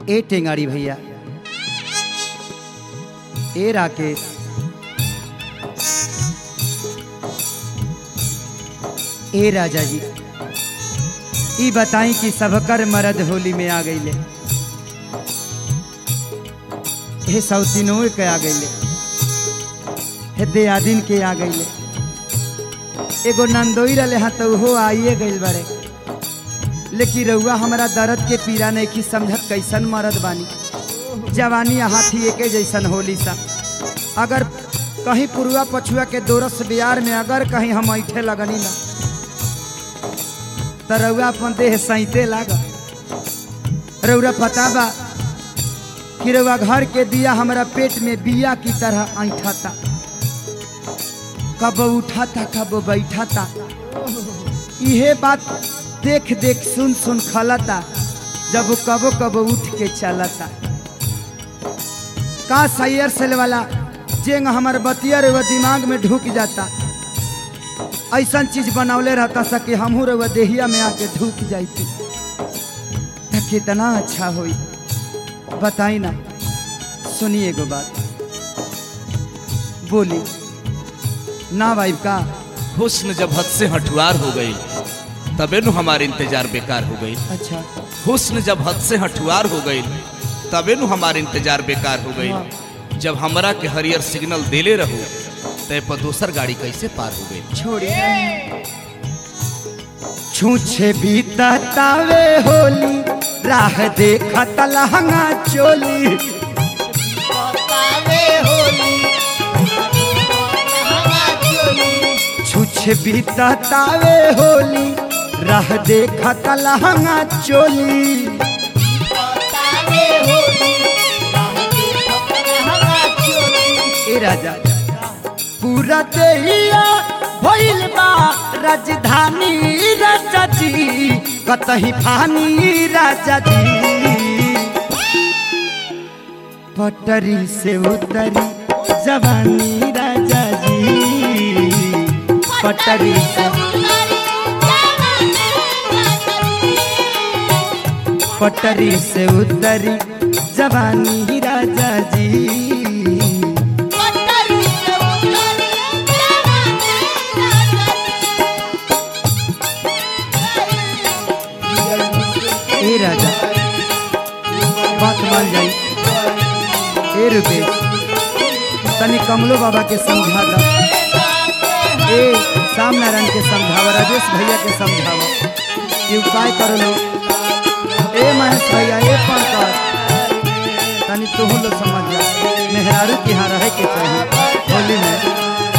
ए टेंगाड़ी भैया ए राकेश ए राजा जी ई बताई कि सबकर मर्द होली में आ गईले हे सौतीनों के आ गईले हे दयादिन के आ गईले एगो नंदोई रहे हाँ तो उहो आइए गईल बड़े लेकिन रउआ हमारा दर्द के पीड़ा नहीं की समझत कैसन मरद बानी जवानी हाथी एके जैसन होली सा अगर कहीं पुरुआ पछुआ के दोरस बिहार में अगर कहीं हम ऐठे लगनी ना तो रउआ अपन देह सैते लाग रउरा पता बा कि रउआ घर के दिया हमारा पेट में बिया की तरह ऐठा था कब उठा था कब बैठा था इहे बात देख देख सुन सुन खलता जब वो कबो कबो उठ के चलता का सैयर सेल वाला जेंग हमार बतिया रे वो दिमाग में ढुक जाता ऐसा चीज बनौले रहता सके हमहू रे वो देहिया में आके ढुक जाती त कितना अच्छा होई बताई ना सुनिए एगो बात बोली ना भाई का हुस्न जब हद से हठुआर हो गई तबे नु हमार इंतजार बेकार हो गई अच्छा हुस्न जब हद से हठुआर हो गई तबे नु हमार इंतजार बेकार हो गई हाँ। जब हमरा के हरियर सिग्नल देले रहू तय पर दोसर गाड़ी कैसे पार हो गई छोड़ी छूछे भी तावे होली राह देखत लहंगा चोली छूछे भी तावे होली राह देखत लहंगा चोली ए राजा पूरा देहिया भइल बा राजधानी राजा जी कतही फानी राजा जी पटरी से उतरी जवानी राजा जी पटरी से पटरी से उतरी जवानी राजा जी ए राजा बात मान जाई ए रुपेश तनी कमलो बाबा के समझा दा ए श्याम नारायण के समझावा राजेश भैया के समझावा ये उपाय करो लो ए महेश भैया ए पंकज तनी तुहू लोग समझ जा मेहरारू के यहाँ रहे के चाहिए होली में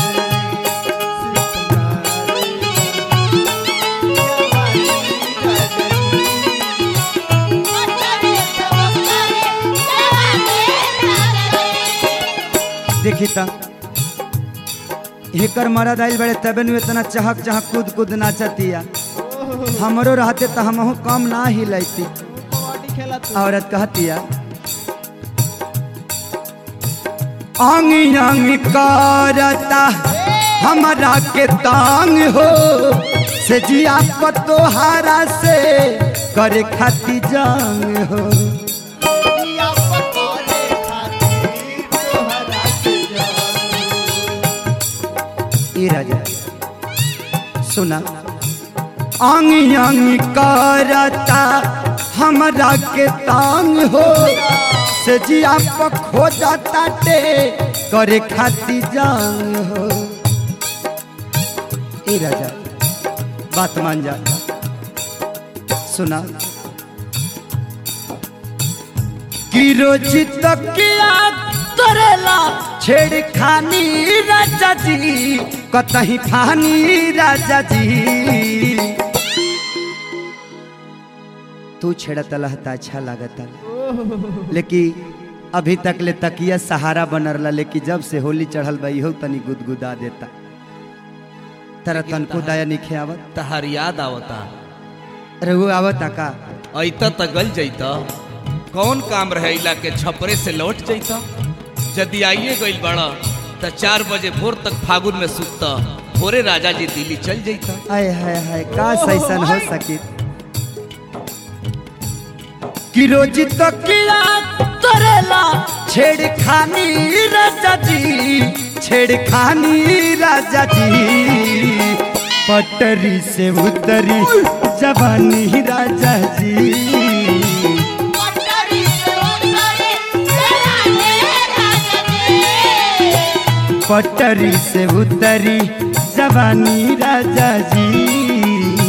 देखी त एकर मरद आइल बड़े तबे नु इतना चहक चहक कूद कूद नाचतिया हमरो रहते तो हमहू कम ना ही लैती औरत कहतिया अंग अंग करता हमारा के तांग हो से जिया पतोहारा से करे खाती जंग हो ए राजा सुना अंग अंग करता हमरा के तांग हो से जिया पर खो जाता टे करे खाती जांग हो ए राजा बात मान जा सुना कि रोज तकिया करेला छेड़खानी राजा जी कतही फानी राजा जी तू छेड़त लहता अच्छा लागता लेकिन अभी तक ले तकिया सहारा बनरला लेकिन जब से होली चढ़ल बा इहो तनी गुदगुदा देता तेरा तनको दया निखे आवत तहार याद आवता रघु आवता का ऐता त गल जैता कौन काम रहे इला के छपरे से लौट जैता यदि आइए गइल बड़ा त चार बजे भोर तक फागुन में सुतता भोरे राजा जी दिल्ली चल जैता आय हाय हाय का सैसन हो सकी कि रोज तो किया करेला छेड़खानी राजा जी छेड़खानी राजा जी पटरी से उतरी जवानी राजा जी पटरी से उतरी जवानी राजा जी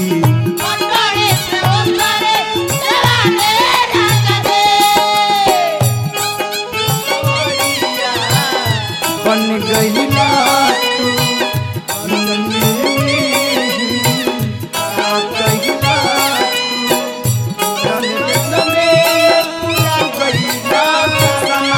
बन गई ना तू नन्ही, आ गई ना तू, रंग में पूरा गई ना समा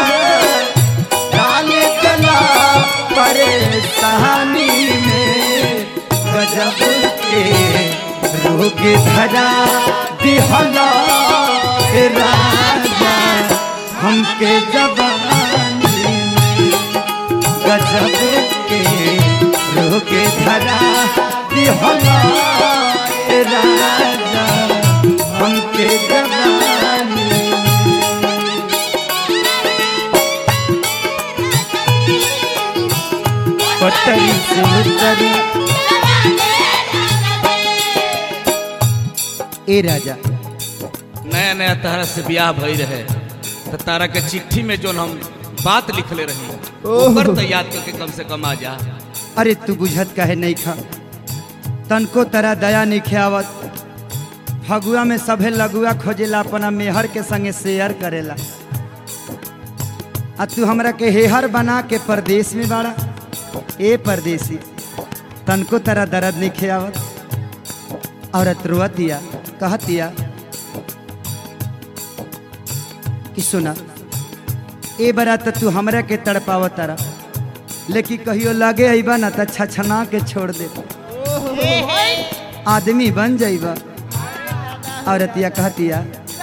डाले गला परेशानी में गजब के रोग धरा दिहला हे राजा हमके जवानी में गजब के रोग धरा दिहला हे राजा हमके जवानी में पटरी से उतरी ए राजा नया नया तारा से ब्याह भई रहे तो तारा के चिट्ठी में जो हम बात लिखले रही ओह। ओकर तो याद करके कम से कम आ जा अरे तू बुझत काहे नहीं खा तनको तरा दया नहीं खियावत फगुआ में सभे लगुआ खोजेला अपना मेहर के संगे शेयर करेला आ तू हमरा के हेहर बना के परदेश में बाड़ा ए परदेसी तनको तरा दर्द नहीं खियावत औरत रोवतिया कहतिया कि सुना ए बरा त तू हमरा के तड़पाव तारा लेकिन कहियो लगे अइबा ना त छछना के छोड़ दे आदमी बन जाइबा औरतिया कहतिया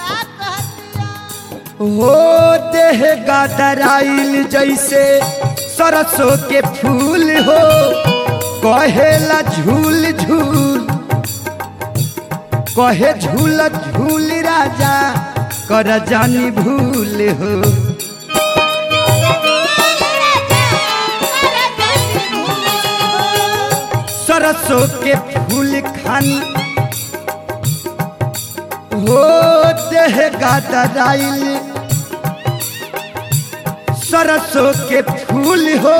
हो देह गादराइल जैसे सरसों के फूल हो कहेला झूल झूल कहे झूल झूल राजा कर जानी भूल हो सरसों के फूल खानी हो देह गादराइल सरसों के फूल हो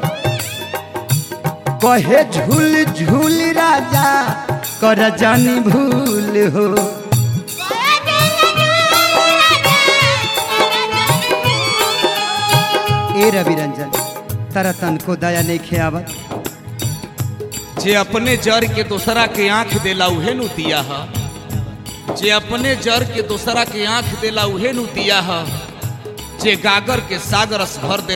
कहे झूल झूल राजा कर जानी भूल हो ए रवि रंजन तारा तन को दया नहीं खियावत जे अपने जर के दूसरा के आंख देला उहे नु दिया ह जे अपने जर के दूसरा के आंख देला उहे नु दिया ह जे गागर के सागर अस भर दे